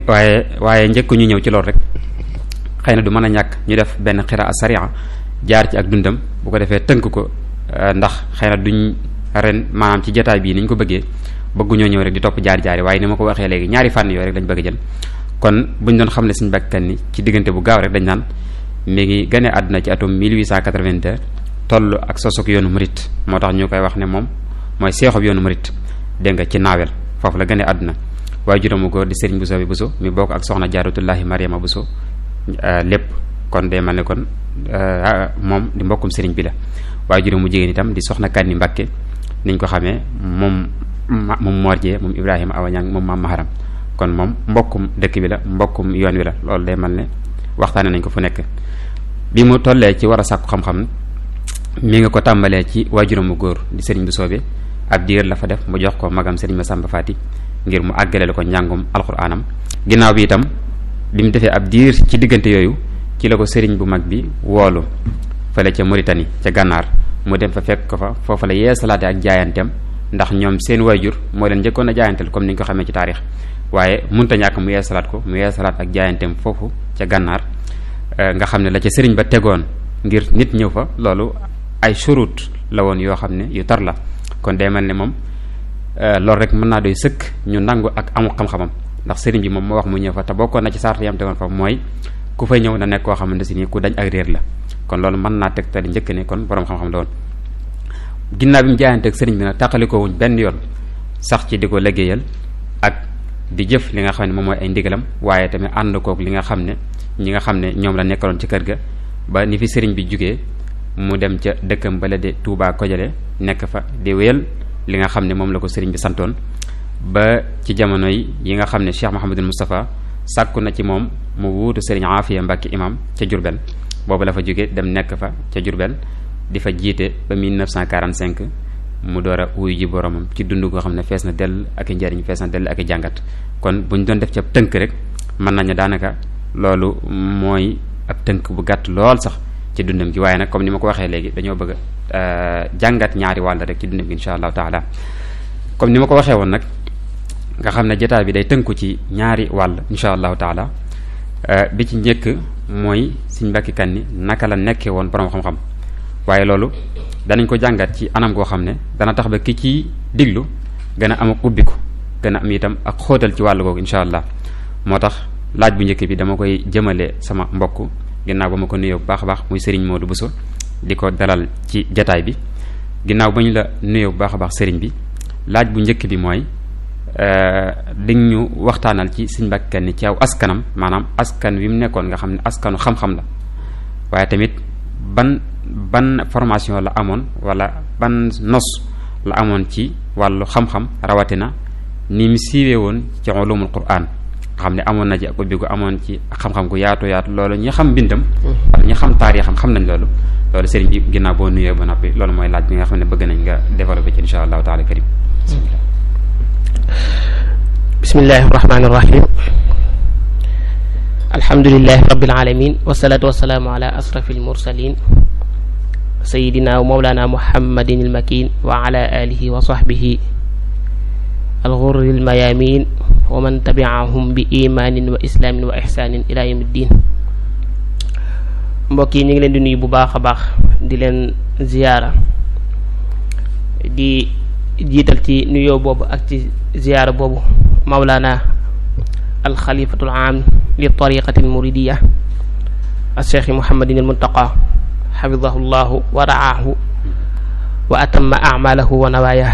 waaye waaye njëkk ñu ñëw ci loolu rek xëy na du mën a ñàkk ñu def benn xiraa sariya jaar ci ak dundam bu ko defee tënk ko ndax xëy na duñ ren maanaam ci jotaay bii ni ñu ko bëggee bëgguñoo ñëw rek di topp jaar jaari waaye ni ma ko waxee léegi ñaari fànn yooyu rek lañ bëgg jël kon buñ doon xam ne suñu bakkan ni ci diggante bu gaaw rek dañ naan mi ngi gane àdduna ci atum 1882 toll ak sosok yoonu murit moo tax ñu koy wax ne moom mooy seexob yoonu murit dégg nga ci naawel foofu la gane àdduna waaye juróomu góor di sëriñ Bousso bi Bousso mi bokk ak soxna jaaratullahi Mariama Bousso lépp kon day mel ne kon moom di mbokkum sëriñ bi la waaye juróomu jigéen itam di soxna Kanni Mbakke niñ ko xamee moom moom Morjee moom Ibrahima Awañang moom maam Maharam kon moom mbokkum dëkk bi la mbokkum yoon wi la loolu day mel ne waxtaane nañ ko fu nekk bi mu tollee ci war a sàkku xam-xam mi nga ko tàmbalee ci waajuram mu góor di sëriñ bu soobee ab diir la fa def mu jox ko magam sëriñ Masamba Faati ngir mu àggaleel ko njàngum alxuraanam ginnaaw bi itam bi mu defee ab diir ci diggante yooyu ci la ko sëriñ bu mag bi woolu fële ca Mauritanie ca gànnaar mu dem fa fekk ko fa foofa la yeesalaate ak jaayanteem ndax ñoom seen waajur moo leen njëkkoon a jaayanteel comme ni ñu ko xamee ci taarix waaye munta ñàkk mu yeesalaat ko mu yeesalaat ak jaayanteem foofu ca gànnaar nga xam ne la ca sëriñ ba tegoon ngir nit ñëw fa loolu ay surut la woon yoo xam ne yu tar la kon day mel ne moom loolu rek mën naa doy sëkk ñu nangu ak amu xam-xamam ndax sëriñ bi moom moo wax mu ñëw fa te bokkoon na ci sart yam tegoon fa mooy ku fay ñëw na nekk koo xamante si nii ku dañ ak réer la kon loolu mën naa teg te di njëkk ne kon borom xam-xam la woon ginnaaw bi mu jaayante ak sëriñ bi nag tàqalikoo wuñ benn yoon sax ci di ko liggéeyal ak di jëf li nga xam ne moom mooy ay ndigalam waaye tamit ànd kook li nga xam ne ñi nga xam ne ñoom la nekkaloon ci kër ga ba ni fi sëriñ bi jugee mu dem ca dëkkam bala de Touba Kojale nekk fa di wéyal li nga xam ne moom la ko sëriñ bi santoon ba ci jamono yi yi nga xam ne Cheikh Mouhamadul Moustapha sàkku na ci moom mu wuutu sëriñ Afiya Mbàkke imam ca Jurbel boobu la fa jóge dem nekk fa ca Jurbel di fa jiite ba 1945 mu door a wuyu ji boromam ci dund goo xam ne fees na dell ak i njariñ fees na dell ak i jàngat kon bu ñu doon def ca tënk rek mën nañu daanaka loolu mooy ab tënk bu gàtt lool sax ci dundam gi waaye nag comme ni ma ko waxee léegi dañoo bëgg a jàngat ñaari wàll rek ci dundam gi insha allahu taala comme ni ma ko waxee woon nag nga xam ne jotaay bi day tënku ci ñaari wàll insha allahu taala bi ci njëkk mooy Sëriñ Mbàkke Kanni naka la nekkee woon borom xam-xam waaye loolu danañ ko jàngat ci anam goo xam ne dana tax ba ki ci diglu gën a am ak ubbiku gën a am itam ak xóotal ci wàll googu insha allah moo tax laaj bu njëkk bi dama koy jëmale sama mbokk ginnaaw ba ma ko nuyoo bu baax a baax muy Serigne Modou Bousso di ko dalal ci jataay bi ginnaaw ba ñu la nuyoo bu baax a baax Serigne bi laaj bu njëkk bi mooy di ñu waxtaanal ci Sëriñ Mbàkke Kanni ci aw askanam maanaam askan wi mu nekkoon nga xam ne askanu xam-xam la waaye tamit ban ban formation la amoon wala ban nos la amoon ci wàllu xam-xam rawatina ni mu siiwee woon ci ulumul Qur'an nga xam ne amoon na ci ak ubbi gu amoon ci xam-xam gu yaatu yaatu loolu ñi xam mbindam wala ñi xam taarix xam xam nañ loolu loolu sëriñ bi ginnaaw boo nuyoo ba noppi loolu mooy laaj bi nga xam ne bëgg nañ nga développé ci insha allahu taala karim bismillahi rahmani rahim alhamdulilahi rabbil alamin wasalaatu wasalaamu ala asrafil mursalin sayidina wa mawlana muhammadin almakin wa ala alihi wa sahbihi alghurri almayamin wa man tabiahum bi imanin wa islaamin wa ihsanin ila yawmi ddin mbokk yi ñu ngi leen di nuyu bu baax a baax di leen ziyaara di jiital ci nuyoo boobu ak ci ziyaara boobu mawlana alxalifatul aam li tariqati almuridiya alcheikhi muhammadin almuntaqa xafidahu llahu wa raahu wa atamma amalahu wa nawaaya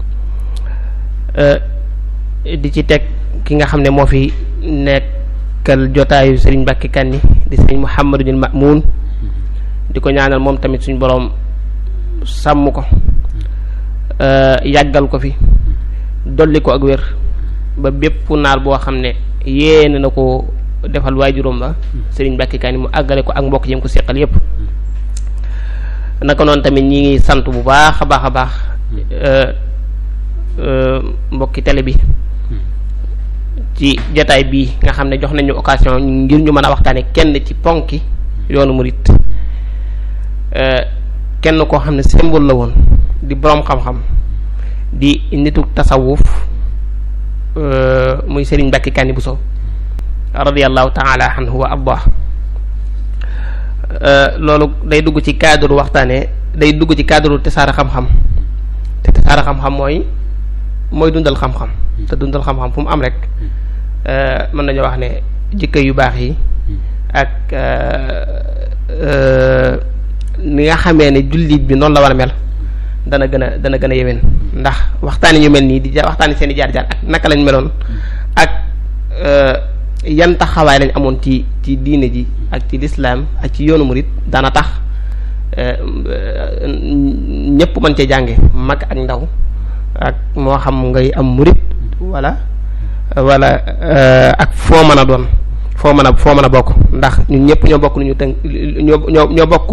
di ci teg ki nga xam ne moo fi nekkal jotaayu sëriñ Mbàkke Kanni di sëriñ muhammadul mamuun di ko ñaanal moom tamit suñ boroom sàmm ko yàggal ko fi dolli ko ak wér ba bépp naal boo xam ne yéene na ko defal waajuróom ba sëriñ Mbàkke Kanni mu àggale ko ak mbokk yi mu ko seqal yépp naka noonu tamit ñi ngi sant bu baax a baax a baax mbokki télé bi ci jotaay bii nga xam ne jox nañu occasion ngir ñu mën a waxtaane kenn ci ponki yoonu murit kenn koo xam ne symbole la woon di boroom xam-xam di nitu tasawuf muy Serigne Mbacke Kanni Bousso radiallahu taala anhu wa ardah loolu day dugg ci cadre waxtaane day dugg ci cadre tasaare xam-xam te tasaare xam-xam mooy mooy dundal xam-xam te dundal xam-xam fu mu am rek mën nañoo wax ne jikko yu baax yi ak ni nga xamee ne jullit bi noonu la war a mel dana gën a dana gën a yewén ndax waxtaani ñu mel nii di waxtaani seen i jaar-jaar ak naka lañ meloon ak yan taxawaay lañ amoon ci ci diine ji ak ci lislaam ak ci yoonu murit dana tax ñépp mën cee jànge mag ak ndaw ak moo xam ngay am murit wala wala ak foo mën a doon foo mën a foo mën a bokk ndax ñun ñëpp ñoo bokk lu ñu tënk ñoo ñoo ñoo bokk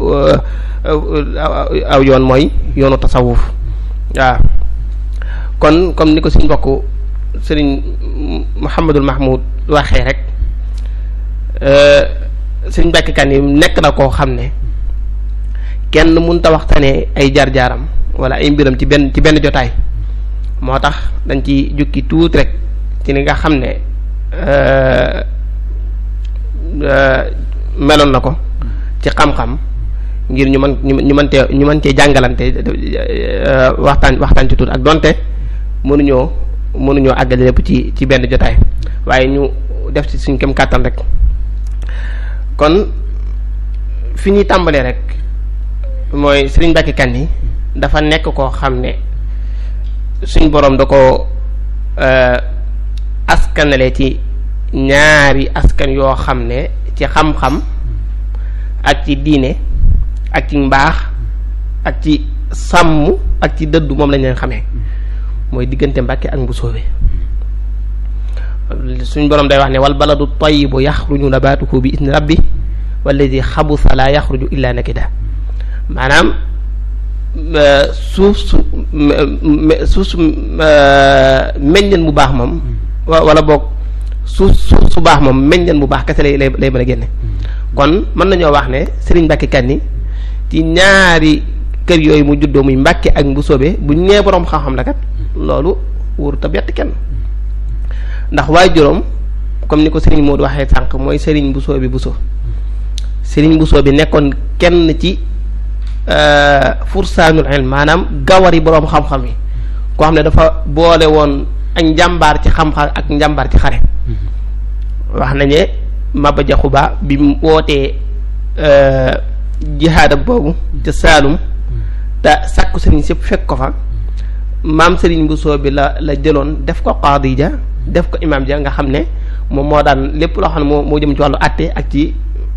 aw yoon mooy yoonu tasawuf waaw kon comme ni ko suñ mbokk sëriñ Mouhamadul Mahmoud waxee rek sëriñ Mbàkke Kan yi nekk na koo xam ne kenn mënta waxtaanee ay jaar-jaaram wala ay mbiram ci benn ci benn jotaay moo tax dañ ci jukki tuuti rek ci li nga xam ne meloon na ko ci xam-xam ngir ñu mën ñu mën cee ñu mën cee jàngalante waxtaan waxtaan ci tuuti ak donte mënuñoo mënuñoo àggale lépp ci ci benn jotaay waaye ñu def ci suñ kem kàttan rek kon fi ñuy tàmbalee rek mooy Sëriñ Mbàkke Kan yi dafa nekk koo xam ne suñ boroom da ko askanale ci ñaari askan yoo xam ne ci xam-xam ak ci diine ak ci mbaax ak ci sàmm ak ci dëddu moom lañ leen xamee mooy diggante Mbàkke ak Mbusoobe suñ boroom day wax ne wal baladu tayyibu yaxruju nabatuhu bi idni rabbi walladi xabusa la yaxruju illa nakida maanaam suuf su suuf su meññeen bu baax moom wala boog suuf suuf su baax moom meññeen bu baax kese lay lay lay mën a génne kon mën nañoo wax ne Sëriñ Mbàkke Kanni ci ñaari kër yooyu mu juddoo muy Mbàkke ak Mbusoobe bu ñu nee boroom xam-xam la kat loolu wóorut a bett kenn ndax waaye juróom comme ni ko Sëriñ Moodu waxee sànq mooy Sëriñ Mbusoobe Buso Sëriñ Mbusoobe nekkoon kenn ci fursaanul ilm maanaam gawari boroom xam-xam yi koo xam ne dafa boole woon ak njàmbaar ci xam-xam ak njàmbaar ci xare wax nañu Maba Jaxu Ba bi mu wootee jihaadam boobu ca Saalum te sàkku sëriñ sëpp fekk ko fa maam sëriñ Bousso bi la la jëloon def ko qaadi ja def ko imaam ja nga xam ne moom moo daan lépp loo xam ne moo moo jëm ci wàllu àtte ak ci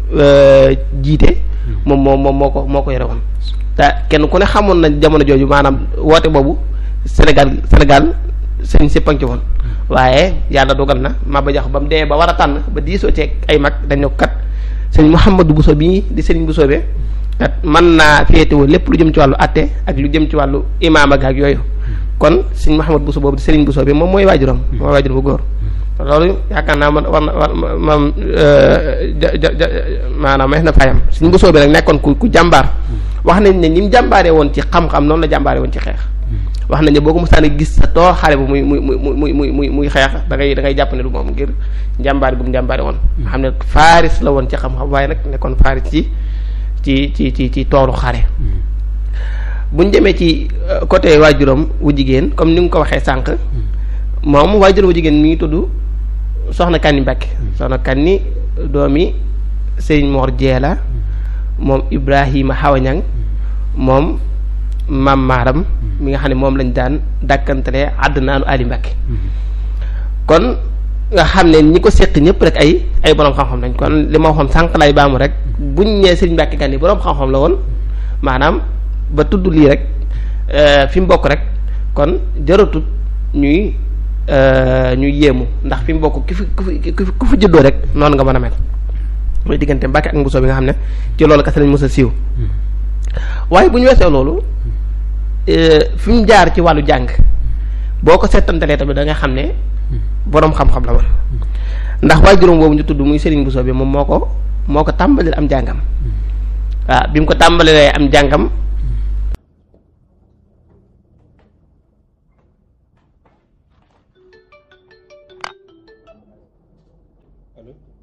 jiite moom moo moom moo ko moo ko yore woon te kenn ku ne xamoon na jamono jooju maanaam woote boobu Sénégal Sénégal sëriñ sëpp a ngi ci woon waaye yàlla dogal na Maba Jaxu ba mu demee ba war a tànn ba diisoo ceeg ay mag dañ ne ko kat sëriñ Mouhamadou Bousso bii di sëriñ Bousso be kat mën naa féetewoo lépp lu jëm ci wàllu atte ak lu jëm ci wàllu imaam ak ak yooyu kon sëriñ Mouhamadou Bousso boobu di sëriñ Bousso bi moom mooy waajuram mooy waajuram bu góor loolu yaakaar naa man war na war maam maanaam may na fayam sëriñ Bousso bi nag nekkoon ku ku jàmbaar wax nañ ne ni mu jàmbaaree woon ci xam-xam noonu la jàmbaaree woon ci xeex wax nañ ne boo ko mosaan a gis sa toor xale bu muy muy muy muy muy muy xeex da ngay da ngay jàpp ne du moom ngir njàmbaari bu mu njàmbaari woon nga xam ne faaris la woon ci xam-xam waaye nag nekkoon faaris ci ci ci ci ci toolu xare buñ demee ci côté waajuram wu jigéen comme ni nga ko waxee sànq moom waajuram wu jigéen mi ngi tudd soxna Kanni Mbàkke soxna Kanni doomi Sëriñ Mor Jeela moom Ibrahima Xawañang moom maam maaram mi nga xam ne moom lañ daan dàkkantalee àddinaanu Ali Mbàkke kon nga xam ne ñi ko séq ñëpp rek ay ay boroom xam-xam lañ kon li ma waxoon sànq lay baamu rek buñ ñee Sëriñ Mbàkke Kanni boroom xam-xam la woon maanaam ba tudd lii rek fi mu bokk rek kon jaratut ñuy ñuy yéemu ndax fi mu bokk ki fi ku fi ku fi juddoo rek noonu nga mën a mel mooy diggante Mbàkke ak Mbusoo bi nga xam ne ci loolu kese lañ mës a siiw waaye bu ñu weesoo loolu fi mu jaar ci wàllu jàng boo ko seetantalee tamit da nga xam ne boroom xam-xam la woon ndax waajuram boobu ñu tudd muy Serigne Bousso bi moom moo ko moo ko tàmbalil am jàngam waaw bi mu ko tàmbalilee am jàngam allo